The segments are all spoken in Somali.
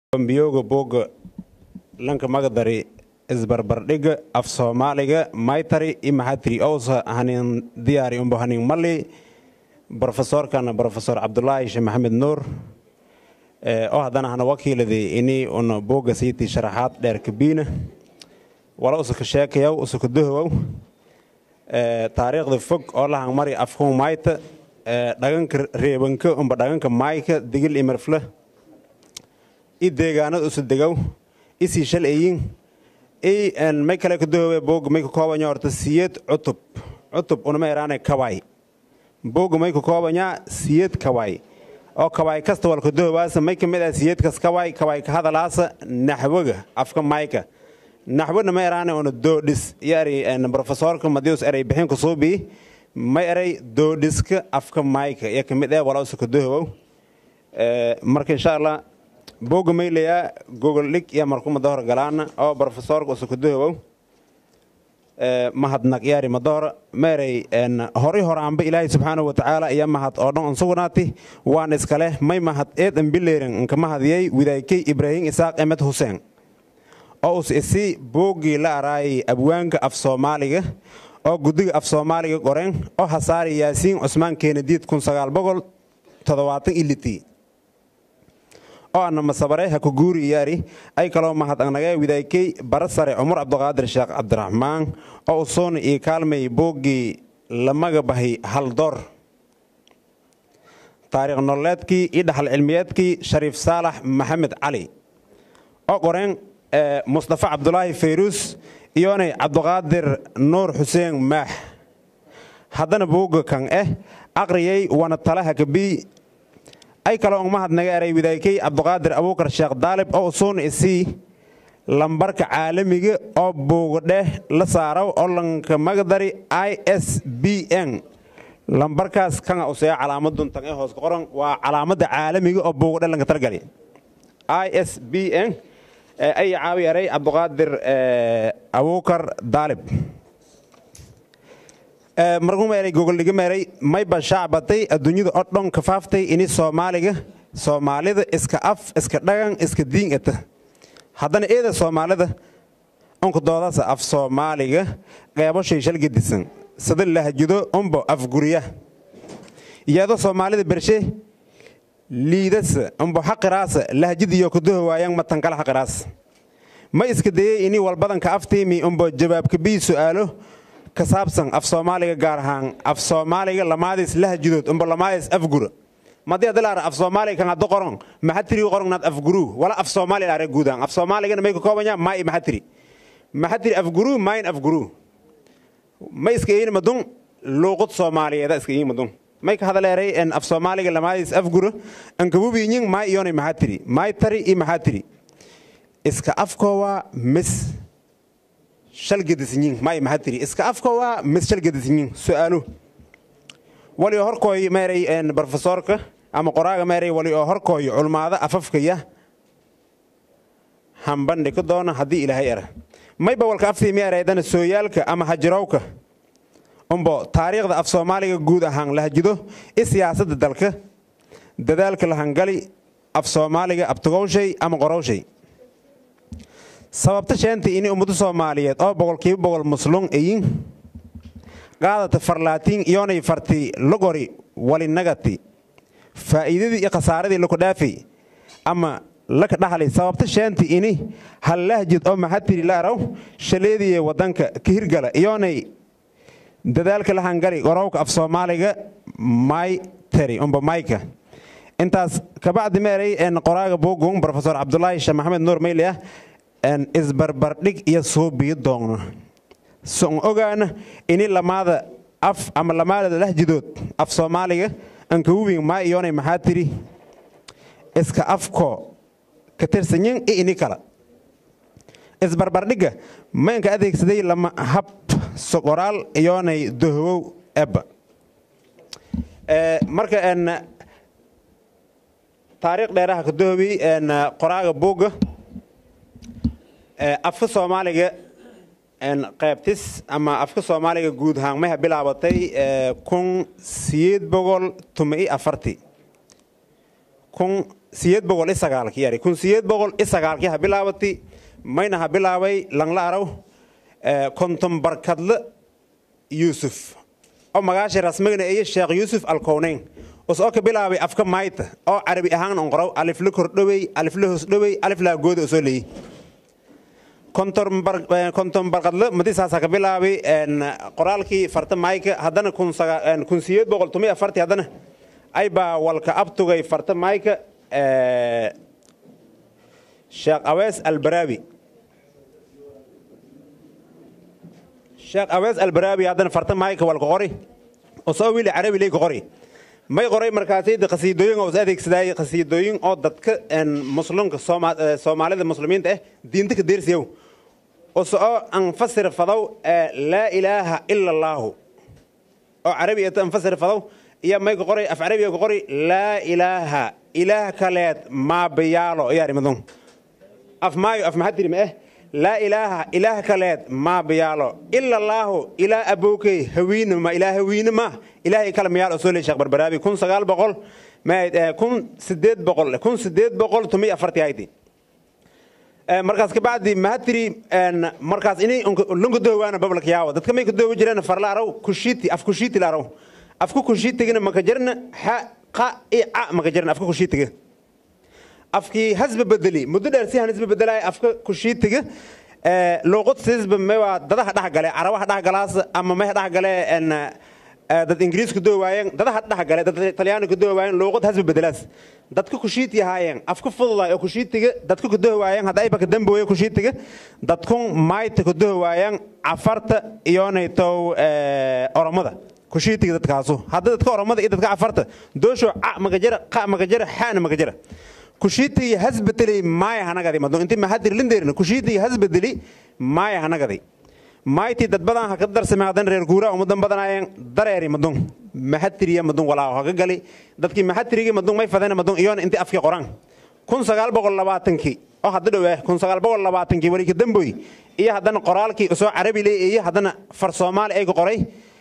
bambiyooga boogga lanka magadari isbarbardhiga af soomaaliga maytari i maxatiri owsa hanin diyaari umbo hanin mali brofesorkana brofesor cabdulaahi sheekh maxamed nuur oo haddana hana wakiiladi ini una boogga siiti sharaxaad dheer kabiina wala usuka sheekayow usuka dohowow taariikhda fog oo lahan mari afhun mayta dhaganka reebanka umba dhaganka maayka digil imarfla i deegaanada usu degow isii shal eyin i may kale ka dohowe boogga may ka koobanya horta siyed cutub cutub unama eraane kawaay boogga may ka koobanya siyed kawaay oo kawaay kasta walka dohowaasa may kamid ah siyedkas kawaay kawaay ka hadalaasa naxwaga afka mayka naxwana ma eraane una doodhis iyo eri brofesorka madius erey bixinka suubii ma eray doodhiska afka mayka iyo kamid ah wala usuka dohowow marka insha allah boogga maylayaa gogoldhig iyo markumada hor galaana oo brofesorka usuka dohowow mahadnaq yaari madahora meeray horay horaanba ilaahay subxaanahu watacaala iyo mahad oo dhan unsugnaati waan iskaleh may mahad eed ambileeran nka mahadiyey widaykey ibraahim isaaq emed huseen oo us isi booggii la araayay abwaanka af soomaaliga oo guddiga af soomaaliga qoreen oo hasaari yaasiin cusmaan keenadiid iliti oo ana masabare ha ku guuri iyaari ay kaloo mahad anagee widaykey bara sare cumar cabdiqaadir sheekh cabdiraxmaan oo usuuna ii kaalmay booggii lamaga bahay haldoor taariikh nololeedkii iyo dhaxal cilmiyeedkii shariif saalax maxamed cali oo qoreen mustafa cabdulaahi fayruus iyoonay cabdiqaadir nuur xuseen maax haddana boogga kan eh aqriyay wana talaha kabii ay kaloo mahadnaga eray widaykey cabdiqaadir abuukar sheekh daalib oo usuuna isii lambarka caalamiga oo boogadheh la saaraw oo lanka magadari i s b n lambarkaas kanga usee calaamaduntan ee hoos qoran waa calaamadda caalamiga oo boogadhe lanka targali i s b n ay caawi eray cabdiqaadir abuukar daalib markumeeray gogoldhigameeray mayba shaacbatay adduunyada oo dhan kafaaftay ini soomaaliga soomaalida iska af iska dhagan iska diin ata haddana eeda soomaalida unka doodasa af soomaaliga qeebo shay shalgadisan sida lahjido umbo afgurya iyadoo soomaalida bershe liidasa umbo xaqiraasa lahjid iyo kudaho waayaan matankala xaqiraas ma iska dayey ini walbadanka aftiimi umbo jawaabkabii su'aalo ka saabsan af soomaaliga gaar ahaan af soomaaliga lamaadiis lahjidood umbo lamaadiis afgura madii adilaara af soomaaliga kan haddo qoron maxatiri qorongnaad afguruu wala af soomaali laare guudaan af soomaaligana may ka koobanya maa'i maxatiri maxatiri afguruu maayin afguruu ma iska iin madun luuqud soomaaliyeeda iska iin madun may ka hadaleeray en af soomaaliga lamaadiis afgura ankabubiinyin maay iyonay maxatiri maay tari i maxatiri iska afkoowa mis shalgadisinyin maay maxatiri iska afkoowa mis shalgadisinyin su'aalu wali oo horkooy meeray brofesorka ama qoraaga meeray wali oo horkooy culmaada afafkaya hambandhi ka doona haddii ilaahay era mayba walka aftii meeraydana sooyaalka ama hajirowka umbo taariikhda af soomaaliga guud ahaan lahjido i siyaasadda dalka dadaalka lahangali af soomaaliga abtugowshay ama qorowshay sababta sheentay ini ummado soomaaliyeed oo boqolkiiba boqol muslum eyin qaadata farlaatiin iyoonay farti logori walinagati faa'iidadii iyo khasaaradii lakudhaafay ama laka dhaxlay sababta sheenti ini hal lahjid oo maxatiri laaraw shaleediye waddanka ka hirgala iyoonay dadaalka lahangali qorowka af soomaaliga may teri umba mayka intaas kabacdi meeray qoraaga bogun brofesor cabdulaahi sheekh maxamed nuur mayliah isbarbardhig iyo suubiyo doogno son ogaana ini lamaada af ama lamaada lahjidood af soomaaliga ankawubin maa iyoonay maxaa tiri iska afko ka tirsanyin i ini kala isbarbardhigga maynka adeegsaday lama hab soqoraal iyoonay dohowow ebba marka taariikh dheeraha ka dohobi qoraaga buugga afka soomaaliga qaybtis ama afka soomaaliga guud ahaan maha bilaabatay kun siyeed boqol tuma i afarti kun siyeed boqol i sagaalki yari kun siyeed boqol i sagaalki ha bilaabati mayna ha bilaabay langla araw konton barkadle yuusuf oo magaashay rasmigana iyo sheekh yuusuf alkowneyn us oo ka bilaabay afka mayta oo carabi ahaan onqorow alifla kordhowey alifla hoosdhowey aliflaa gooda oo soo leeyey konton barkadle madisaasa ka bilaabay qoraalkii farta mayka haddana kun siyeed boqol tumi afarti haddana aybaa walka abtugay farta mayka sheekh awees albaraabi sheekh awees albaraabi haddana farta mayka walka qori osoo wili carabi leyka qori may qoray markaasayda qasiidooyin oo is adeegsadaaye qasiidooyin oo dadka muslimka soomaalida muslimiinta ah diinta ka deersiyow osoo anfasir fadow laa ilaaha ila allaahu oo carabi eto anfasir fadow iyo mayka qoray af carabiga ka qori laa ilaaha ilaah kaleed maabayaalo iyaarimadun af maayo af maxadiri ma ah laa ilaaha ilaah kaleed maabayaalo ila allaahu ilaa abookey hawiine ma ilaa hawiine ma ilaahay kale mayaal oo soo leey sheekh barbaraabi kun sagaal boqol kun sideed boqol kun sideed boqol tumi afartii hayti markaas kabacdi mahatiri markaas ini lunkadowaana bablak yaawa dadka may kadoowa jireen farla araw kushiti af kushiti la araw afka kushiitigana maka jirna xa qa i ca maka jirna afka kushiitiga afkii hasba bedeli muddo dheer si han isba bedelaya afka kushiitiga luuqad siisba mewa dadaha dhexgale carabaha dhexgalaas ama meha dhexgale dad ingiriis ku doowaayeen dadaha dhexgale dad talyaani ku doowaayeen luuqad hasba bedelaas dadka kushiiti ahaayeen afka fududaay oo kushiitiga dadka ku doowaayeen hadda ayba ka dambooye kushiitiga dadkun maayta ku doowaayeen cafarta iyoonaytow oromada kushiitiga dadkaasu hadda dadka oromada iyo dadka cafarta doosho ca magajara qa magajara xaana magajara kushiitiga hasbedeli maaya hanagadi madun inti mahadir lindeerna kushiitiga hasbedeli maaya hanagadi mayti dad badan ha ka darsame hadan reer guuraa umadan badanaayeen dareeri madun maxatiriya madun walaaho haga gali dadkii maxatirigii madun may fadeen madun iyoona inti afkii qoraan kun sagaal boqol labaatankii oo hadda dhow kun sagaal boqol labaatankii weli ka damboy iyo haddana qoraalkii soo carabi leey iyo haddana far soomaali ay ka qoray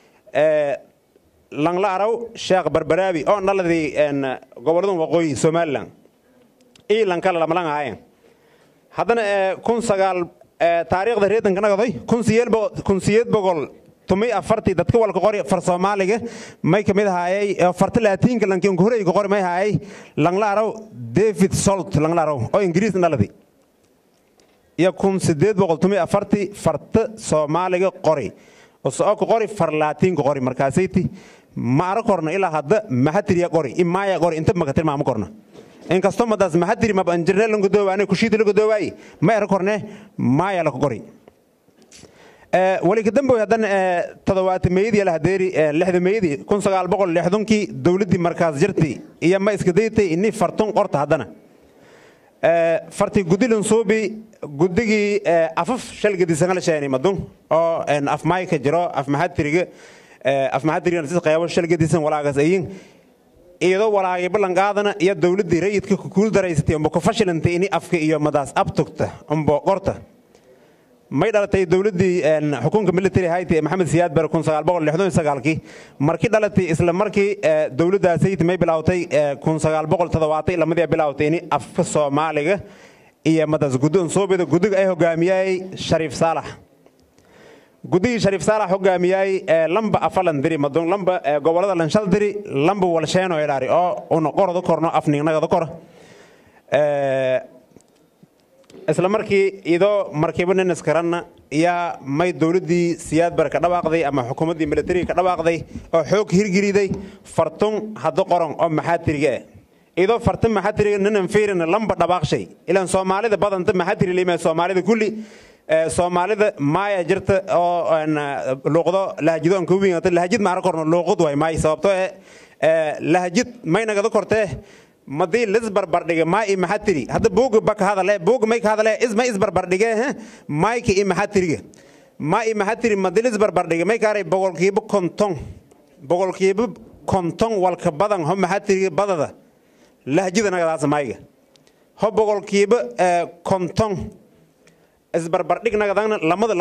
langla araw sheekh barbaraabi oo dhaladii gobolladan waqooyi somalilan iyo lankala lamalan ahaayeen haddana kun sagaal taariikhda reedanka nagadoy kun siyeed boqol tumi afartii dadka walka qori far soomaaliga may kamid ahaayay farta laatiinka lankiinka horeyga qori may ahaayay langla araw david solt langla araw oo ingiriis dhaladi iyo kun sideed boqol tumi afartii farta soomaaliga qori oo ka qori far laatiinka qori markaasayti ma ara korna ilaa hadda maxatiriya qori imaaya qori inta makatir maama korna inkastoo madaas maxadiri mabanjirne langadoowaane kushiiti lagadoowaay ma era korne maaya laka qori wali ka damboy haddana todobaata meeyadii la hadeeri lixda meeyadii kun sagaal boqol lixdankii dowladdii markaas jirtay iyo ma iska daytay ini fartun qorta haddana farti gudilin suubi guddigii afaf shalgadiisangala sheeni madun oo af maayka jiro af maxadiriga af maxadirigan sis qeybo shalgadiisan walaagas ayin iyadoo walaagay ballanqaadana iyo dowladdii rayidka kukuul daraysatay umba ku fashilantay ini afka iyo madaas abtugta umba qorta may dhalatay dowladdii xukunka military hayti ee maxamed siyaad bare kun sagaal boqol lixdan sagaalkii markii dhalatay isla markii dowladdaasayt may bilaawtay kun sagaal boqol toddobaatay lamadii bilaawtay ini afka soomaaliga iyo madaas guddoon soobida guddiga ay hogaamiyay shariif saalax guddigii shariif saalax hogaamiyay lamba afalan diri madun lamba gobolada lanshal diri lamba walsheeno ilaari oo una qorada korno afningnagada kora isla markii idoo markiiba nin iskaranna yaa may dowladdii siyaad bare ka dhawaaqday ama xukuumaddii militariga ka dhawaaqday oo xoog hirgeliday fartun hadda qoran oo maxaatiriga ah idoo fartun maxaatiriga ninan fiirina lamba dhabaaqshay ilaan soomaalida badanta maxaatiri lima soomaalida kulli soomaalida maaya jirta oo luuqdo lahajado aan kuu wiingata lahajid maara korno luuqad waay maay sababtoo eh lahajid may nagada kortee madii lisbarbardhige maa i maxatiri hadda buuga baka hadale buuga may ka hadale isma isbarbardhige maayka i maxatiriga maa i maxatiri madii lisbarbardhige may kaaray boqolkiiba konton boqolkiiba konton walka badan ho maxatiriga badada lahjida nagadaasa maayga ho boqolkiiba konton isbarbardhig nagadana lamada lama luuqadoodo haddana madii una fiirina waa maayba inti badanta kaalana isla markii idoo markiiba nin iskaranna yaa may dowladdii siyaad bare ka dhawaaqday ama xukuumaddii militariga ka dhawaaqday oo xoog hirgeliday fartun hadda qoran oo maxaatiriga ah idoo fartun maxaatiriga ninan fiirina lamba dhabaaqshay ilaan soomaalida badanta maxaatiri lima soomaalida kulli soomaalida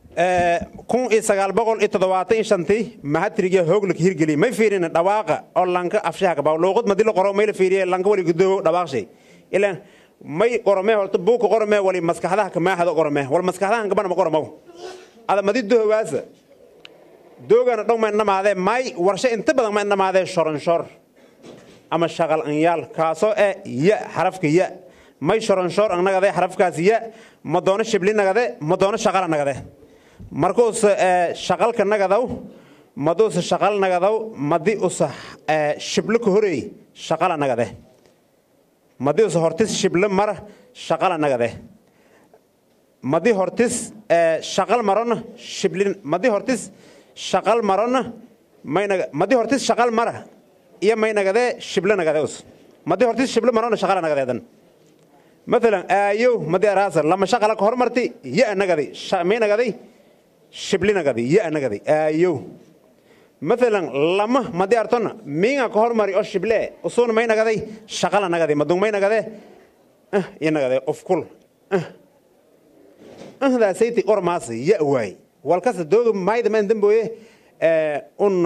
kun iyo sagaal boqol iyo toddobaatan iyo shantii mahatriga hoogla ka hirgeliyey may fiirin dhawaaqa oo lanka afshaha kabaa luuqad madi la qoro may la fiiriye lanka wali gudoobo dhawaaqshay ilaan may qoromee horta buuka qoromee wali maskaxdaha kamaaxda qoromee wal maskaxdahan kabana ma qoromow ada madi dohowaasa doogana dhong ma indhamaadee may warshe inta badan ma indhamaadee shoronshor ama shaqal anyaal kaasoo eh ya xarafka ya may shoronshor ang nagade xarafkaas ya ma doono shibli nagade ma doono shaqala nagade markuuse shaqalka nagadow maduuse shaqal nagadow madi usa shiblo ka horeey shaqala nagade madi usa hortis shiblo mara shaqala nagade madi hortis shaqal marona shiblin madi hortis shaqal marona maynaga madi hortis shaqal mara iyo may nagadee shiblo nagade us madi hortis shiblo marona shaqala nagadeedan مثلا ايو مدي راسل لما شغله هرمرتي يا نغدي مي نغدي شبلي نغدي يا نغدي ايو مثلا لما مدي ارتنا ميغا كهرمري او شبله وسون مي نغدي شغله نغدي مدون مي نغدي اه يا نغدي اوف كل اه اه ذا سيتي قرماسي يا واي والكاس دوغ مايد من دمبويه اه ان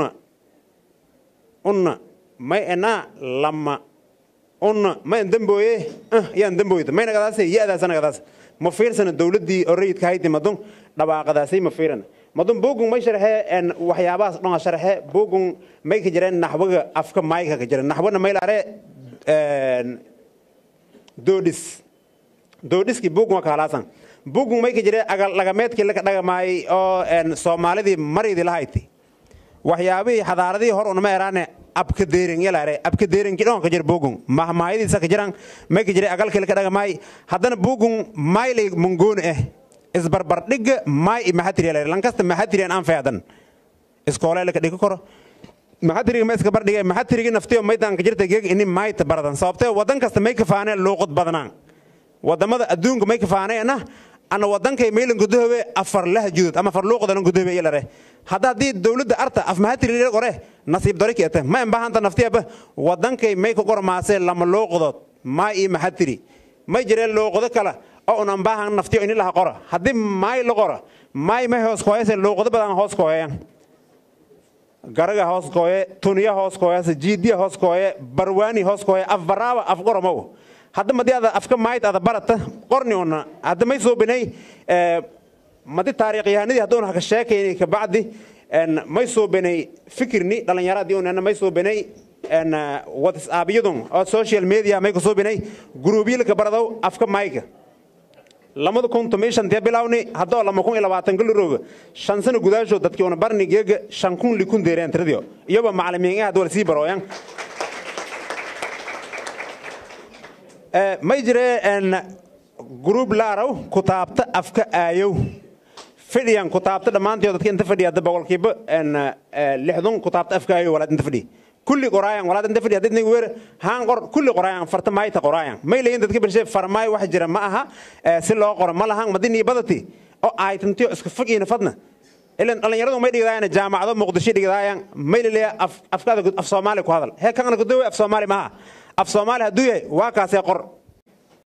ان ماي انا لما una mayn dambooye yaan dambooyda may nagadaas ya-daas nagadaas ma fiirsana dowladdii oo rayidka hayti madun dhawaaqadaasay ma fiirana madun bogun may sharxee waxyaabahaas dhonga sharxee bogun may ka jireen naxwaga afka maayka ka jireen naxwana may laare doodhis doodhiskii bogun waa kahaalaasan bogun may ka jiree agal lagameedkii laka dhagamaayay oo soomaalidii maridii la hayti waxyaabihii xadaaradihii hor unama eraane abka deeren yalaare abka deeren kidhon ka jir bogun mahmaayadiisa ka jiran may ka jiray agalkii ka dhagamaay haddana bogun maylay mungoon eh isbarbardhigga maay maxatiri yalaare lankasta maxatiriyan aan feedan iskoolay laka dhigi karo maxatiriga ma iska bardhige maxatirigi naftiyo maydan ka jirta geeg ini maayta baradan sababtee wadan kasta may ka faaneen luuqad badnaan wadamada adduunka may ka faaneena ana wadankay maylan gudahowe afar lahjudud ama afar luuqadan gudahowe yalare hadda haddii dowladda arta af mahatiri qore nasiib dore keete ma imbahanta naftiyaba wadankay may ka qormaasee lama luuqdood maa ii mahatiri may jireen luuqdo kale oo un ambaahan naftiyo ini laha qora haddii maay la qora maay may hoos kooyase luuqdo badan hoos kooyayaan garaga hoos kooye tuniya hoos kooyase jiidiya hoos kooye barwaani hoos kooye af baraaba af qoromow hadda madi ada afka maayt ada barata qorni una hadda may soo binay madi taariikhyahanadii hadduuna haka sheekayni kabacdi may soo binay fikirni dhallinyaradii unana may soo binay whatsappyadun oo social media may ku soo binay guruubyilka baradow afka maayka lamada kun tomiyo shantiya bilawni haddoo lama kun iyo labaatan galurooga shan sano gudaashood dadkii una barni geega shan kun likun deereen tiradiyo iyoba macalimiin hadda wala sii barooyan may jiree gruub laaraw kutaabta afka aayow fidhiyan kutaabta dhammaantii dadka inta fadhiya hadda boqolkiiba lixdun kutaabta afka aayow walaad inta fadhi kulli qoraayan walaad inta fadhi hadii weer haan qor kulli qoraayan farta maayta qoraayan may leeyin dadka birshe farmaay wax jira ma aha si loo qoro ma lahan madini badati oo aytantiyo iska fagiina fadna ilan dhallinyaradu may dhigdaayaan jaamacado muqdisho dhigdaayaan may laleeya afkaada af soomaali ku hadal hee kana gudowe af soomaali maaha af soomaali hadduu yahay waa kaasee qor